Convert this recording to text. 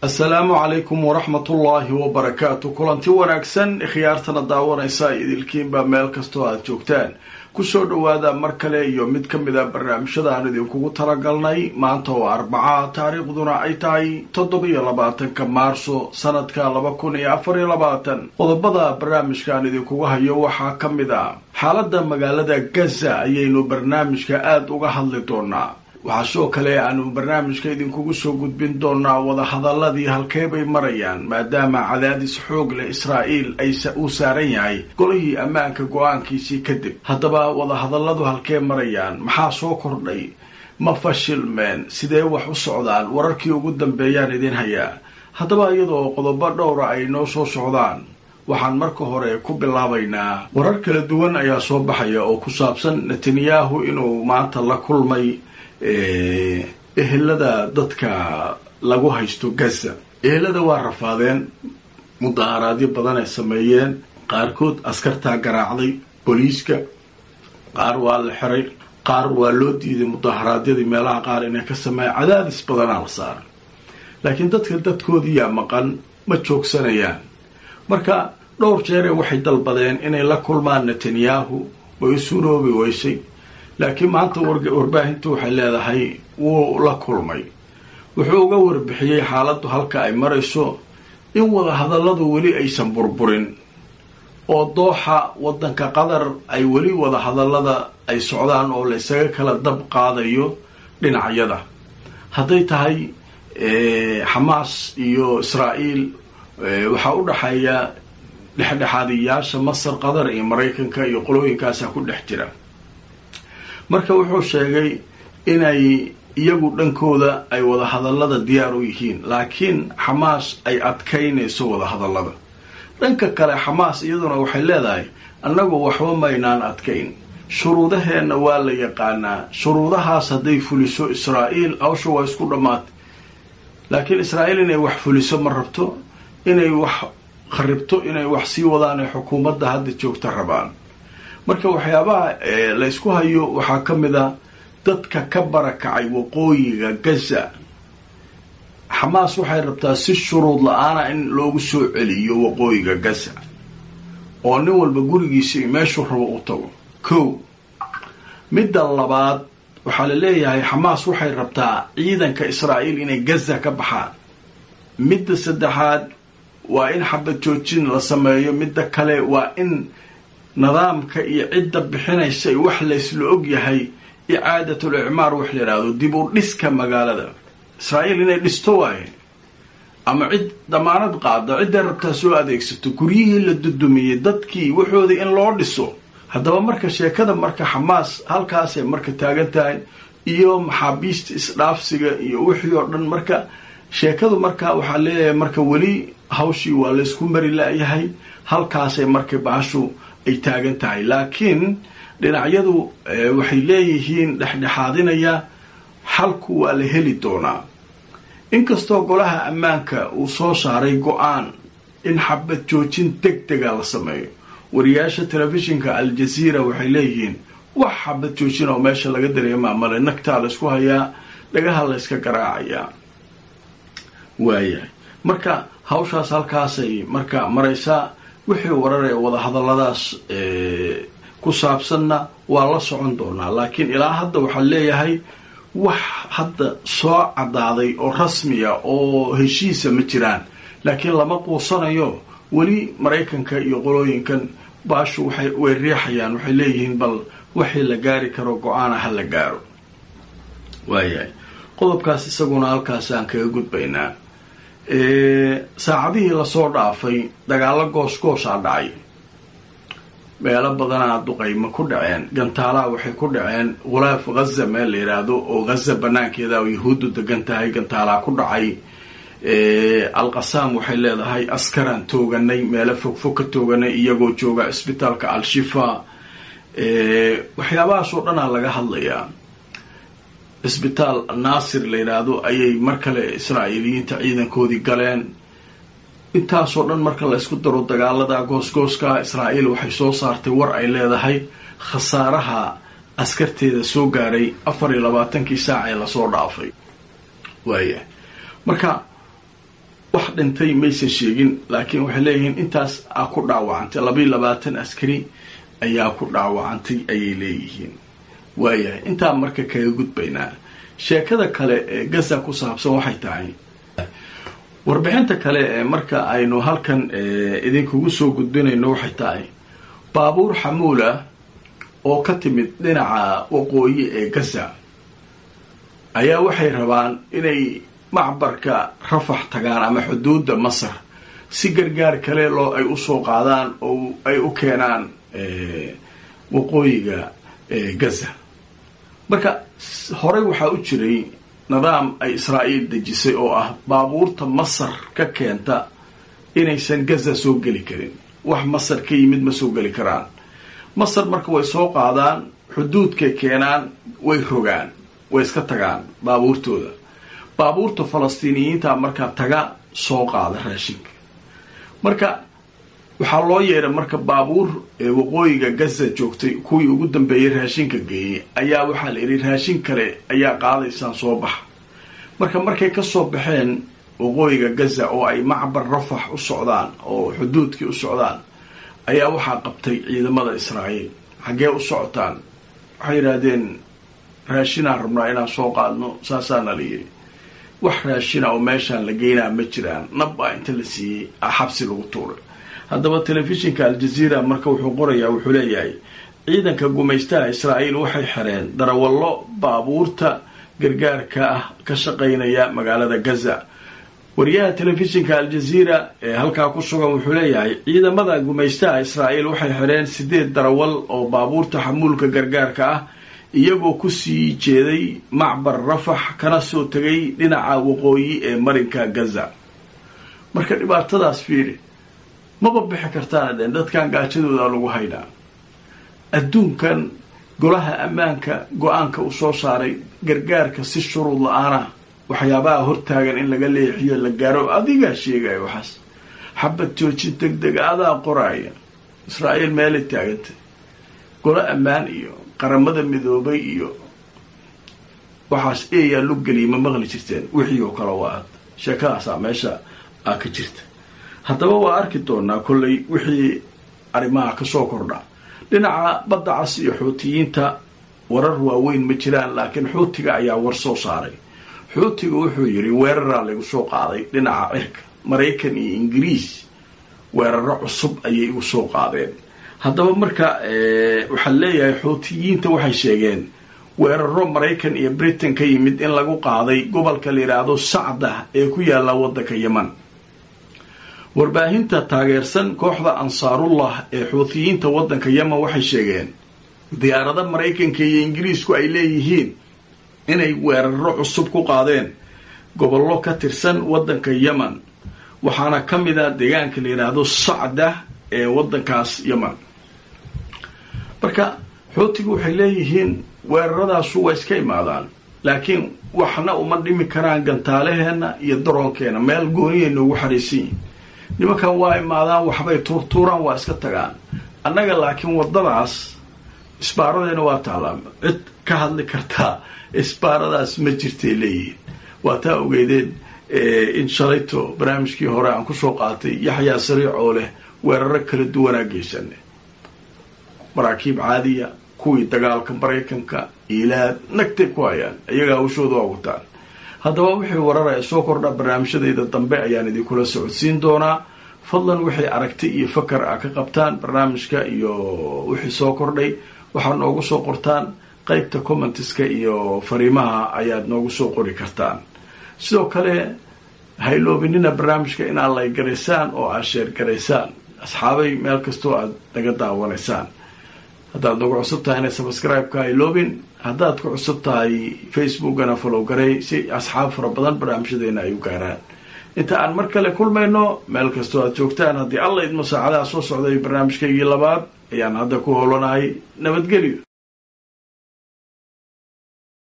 assalaamu calaykum waraxmatullaahi wabarakaatu kulanti wanaagsan khiyaartana daawanaysa idilkiinba meel kastoo aada joogtaan kusoo dhowaada mar kale iyo mid ka mid a barnaamijyada aan idinkugu talagalnay maanta oo arbaca taariikhduna ay tahay toddobiyo labaatanka maarso sanadka laba kun iyo afar iyo labaatan qodobada barnaamijka aan idinkugu hayo waxaa ka mid a xaaladda magaalada gaza ayaynu barnaamijka aada uga hadli doonaa waxaa sidoo kale aanu barnaamijka idinkugu soo gudbin doonaa wadahadaladii halkee bay marayaan maadaama cadaadis xoog leh israa'iil ay uu saaran yahay golihii ammaanka go-aankiisii kadib haddaba wadahadalladu halkee marayaan maxaa soo kordhay ma fashilmeen sidee wax u socdaan wararkii ugu dambeeyaan idin hayaa haddaba iyadoo qodobo dhowra ay noo soo socdaan waxaan marka hore ku bilaabaynaa warar kala duwan ayaa soo baxaya oo ku saabsan netanyahu inuu maanta la kulmay ehelada dadka lagu haysto gaza ehelada waa rafaadeen mudaharaadyo badan ay sameeyeen qaarkood askartaa garaacday booliiska qaar waa la xiray qaar waa loo diiday mudaharaadyadii meelaha qaar inay ka sameeyaan cadaadis badanaa la saaray laakiin dadka dadkoodiiyaa maqan ma joogsanayaan marka dhowr jeere waxay dalbadeen inay la kulmaan netanyahu way u suroobi weysay laakiin maanta warbaahintu waxay leedahay wuu la kulmay wuxuu uga warbixiyey xaaladdu halka ay marayso in wadahadalladu weli aysan burburin oo dooxa waddanka qatar ay weli wadahadallada ay socdaan oo la ysaga kala dab qaadayo dhinacyada hadday tahay xamaas iyo israa'iil waxaa u dhaxeeya dhexdhexaadiyaasha masar qatar iyo maraykanka iyo qolooyinkaasa ku dhex jira marka wuxuu sheegay inay iyagu dhankooda ay wadahadallada diyaar u yihiin laakiin xamaas ay adkaynayso wadahadallada dhanka kale xamaas iyaduna waxay leedahay annagu waxba maynaan adkayn shuruudaheenna waa la yaqaanaa shuruudahaas hadday fuliso israa'iil hawsha waa isku dhammaatay laakiin israa'iil inay wax fuliso ma rabto inay wax kharibto inay wax sii wadaan ee xukuumadda hadda joogta rabaan marka waxyaabaha laysku hayo waxaa ka mid a dadka ka barakacay waqooyiga gaza xamaas waxay rabtaa si shuruud la-aana in loogu soo celiyo waqooyiga gaza oo nin walba gurigiisa iyo meeshuu rabo u tago kow midda labaad waxaa la leeyahay xamaas waxay rabtaa ciidanka israa'iil inay gaza ka baxaan midda saddexaad waa in xabad joojin la sameeyo midda kale waa in nidaamka iyo cidda bixinaysa wax laysla og yahay icaadatul icmaar wax la yidhaahdo dib u dhiska magaalada israa'iil inay dhisto waaye ama cid damaanad qaado cidday rabtaa soo adeegsato guryihii la dudumiyey dadkii waxooda in loo dhiso haddaba marka sheekada marka xamaas halkaasay marka taagan tahay iyo maxaabiista isdhaafsiga iyo wixii oo dhan marka sheekadu marka waxaa leeyahay marka weli hawshii waa laysku mari la-yahay halkaasay marka bahashu ay taagan tahay laakiin dhinacyadu waxay leeyihiin dhexdhexaadinaya xalku waa la heli doonaa inkastoo golaha ammaanka uu soo saaray go-aan in xabad joojin deg dega la sameeyo wariyaasha telefishinka al-jaziira waxay leeyihiin wax xabad joojin oo meesha laga dareemaa male nagtaa laysku hayaa dhagaha layska garaacayaa waayahay marka hawshaas halkaasay marka maraysaa wixii warar ee wadahadalladaas ku saabsanna waa la socon doonaa laakiin ilaa hadda waxaa leeyahay wax hadda soo caddaaday oo rasmiya oo heshiisa ma jiraan laakiin lama quusanayo weli maraykanka iyo qolooyinkan baashu waxay way riixayaan waxay leeyihiin bal wixii la gaari karo go-aana ha la gaaro waayahay qodobkaas isaguna halkaas aan kaga gudbaynaa saacadihii lasoo dhaafay dagaalo goosgoosaa dhacay meelo badanaa duqayma ku dhaceen gantaalaha waxay ku dhaceen khulaaf ghaza meel la yidhaahdo oo ghaza banaankeeda oo yahuuddu degan tahay gantaalaha ku dhacay alqasaam waxay leedahay askaraan tooganay meelo fogfog ka tooganay iyagoo jooga cisbitaalka al-shifa waxyaabahaas oo dhanaa laga hadlayaa cisbitaal naasir la yidhaahdo ayay mar kale israa'iiliyiinta ciidankoodii galeen intaasoo dhan marka la ysku daro dagaalada goosgooska israa'iil waxay soo saartay war ay leedahay khasaaraha askarteeda soo gaaray afar iyo labaatankii saac ee lasoo dhaafay waaya marka wax dhintay maysan sheegin laakiin waxay leeyihiin intaas aa ku dhaawacantay labayo labaatan askari ayaa ku dhaawacantay ayay leeyihiin waayahay intaa marka kaga gudbaynaa sheekada kale ee gaza ku saabsan waxay tahay warbixinta kale ee marka aynu halkan idinkugu soo gudbinayno waxay tahay baabuur xamuula oo ka timid dhinaca waqooyi ee gaza ayaa waxay rabaan inay macbarka rafax tagaan ama xuduudda masar si gargaar kale loo ay usoo qaadaan oo ay u keenaan waqooyiga gaza marka horey waxaa u jiray nidaam ay israa'iil dejisay oo ah baabuurta masar ka keenta inaysan gaza soo geli karin wax masar ka yimid ma soo geli karaan masar marka way soo qaadaan xuduudkay keenaan way rogaan way iska tagaan baabuurtooda baabuurta falastiiniyiinta markaa taga soo qaada raashinka marka waxaa loo yeedhay marka baabuur ee waqooyiga gaza joogtay kuwii ugu dambeeyay raashinka geeyey ayaa waxaa la yidhi raashin kale ayaa qaadaysaan soo baxa marka markay ka soo baxeen waqooyiga gaza oo ay macbar rafax u socdaan oo xuduudkii u socdaan ayaa waxaa qabtay ciidamada israa'iil xaggee u socotaan waxay yidhaahdeen raashinaan rabnaa inaan soo qaadno saasaana la yidhi wax raashina oo meeshaan la geynaa ma jiraan nabbaa inta la siiyey a xabsi lagu tuuray haddaba telefishinka aljaziira marka wuxuu qorayaa wuxuu leeyahay ciidanka gumaystaha israa'iil waxay xireen darawallo baabuurta gargaarka ah ka shaqaynaya magaalada gaza wariyaha telefishinka aljaziira ee halkaa ku sugan wuxuu leeyahay ciidamada gumaystaha israa'iil waxay xireen sideed darawal oo baabuurta xamuulka gargaarka ah iyagoo kusii jeeday macbar rafax kana soo tegay dhinaca waqooyi ee marinka gaza marka dhibaatadaas fiiri maba bixi kartaana dhen dadkan gaajadooda lagu haynaa adduunkan golaha ammaanka go-aanka uu soo saaray gargaarka si shuruud la-aana waxyaabaha hortaagan in laga leexiyo la gaaro adigaa sheegaya waxaas xabad joojin deg dega adaa qoraaya israa'iil meelay taagantay golo ammaan iyo qaramada midoobay iyo waxaas eeyaa lug geliya ma maqli jirteen wixii oo kale waa ad sheekadaasaa meesha aa ka jirta haddaba waa arki doonaa kollay wixii arrimaha kasoo kordha dhinaca badda cas iyo xuutiyiinta warar waaweyn ma jiraan laakiin xuutiga ayaa war soo saaray xuutiga wuxuu yidhi weeraraa lagu soo qaaday dhinaca cirka maraykan iyo ingiriis weeraro cusub ayay igu soo qaadeen haddaba marka waxaa leeyahay xuutiyiinta waxay sheegeen weeraro maraykan iyo britain ka yimid in lagu qaaday gobolka la yidhaahdo sacda ee ku yaalla waddanka yeman warbaahinta taageersan kooxda ansaarullah ee xuutiyiinta waddanka yemen waxay sheegeen diyaarada maraykanka iyo ingiriisku ay leeyihiin inay weeraro cusub ku qaadeen gobollo ka tirsan waddanka yemen waxaana ka mid a deegaanka la yidhaahdo sacda ee waddankaas yemen marka xuutigu waxay leeyihiin weeraradaasu waa iska imaadaan laakiin waxna uma dhimi karaan gantaalaheenna iyo daroonkeena meel gooniyay noogu xariisan yihin nimankan waa imaadaan waxbay tuurtuuraan waa iska tagaan annaga laakiin waddadaas isbaaradeena waa taallaa cid ka hadli kartaa isbaaradaas ma jirtay leeyihiin waa taa ogeydeen in shalayto barnaamijkii hore aan kusoo qaatay yaxyaa sariic oo leh weeraro kala duwanaa geysane maraakiib caadiya kuwii dagaalka maraykanka ilaad nagtay ku hayaan iyagaa hawshooda waa wataan haddaba wixii wararaya soo kordha barnaamijyadayda dambe ayaan idinkula socodsiin doonaa fadlan waxay aragti iyo fakar a ka qabtaan barnaamijka iyo wixii soo kordhay waxaad noogu soo qortaan qeybta commentiska iyo fariimaha ayaad noogu soo qori kartaan sidoo kale hayloobinina barnaamijka inaad laygaraysaan oo aad sheergaraysaan asxaabay meel kastoo aad naga daawanaysaan haddaad nagu cusub tahayna subscribe-ka hayloobin haddaad ku cusub tahay facebookana follow garay si asxaab fara badan barnaamijyadeena ay u gaaraan inta aan mar kale kulmayno meel kastoo aad joogtaan haddii alla idmo saacadaha soo socday barnaamijkaygii labaad ayaan hadda ku howlanahay nabadgelyo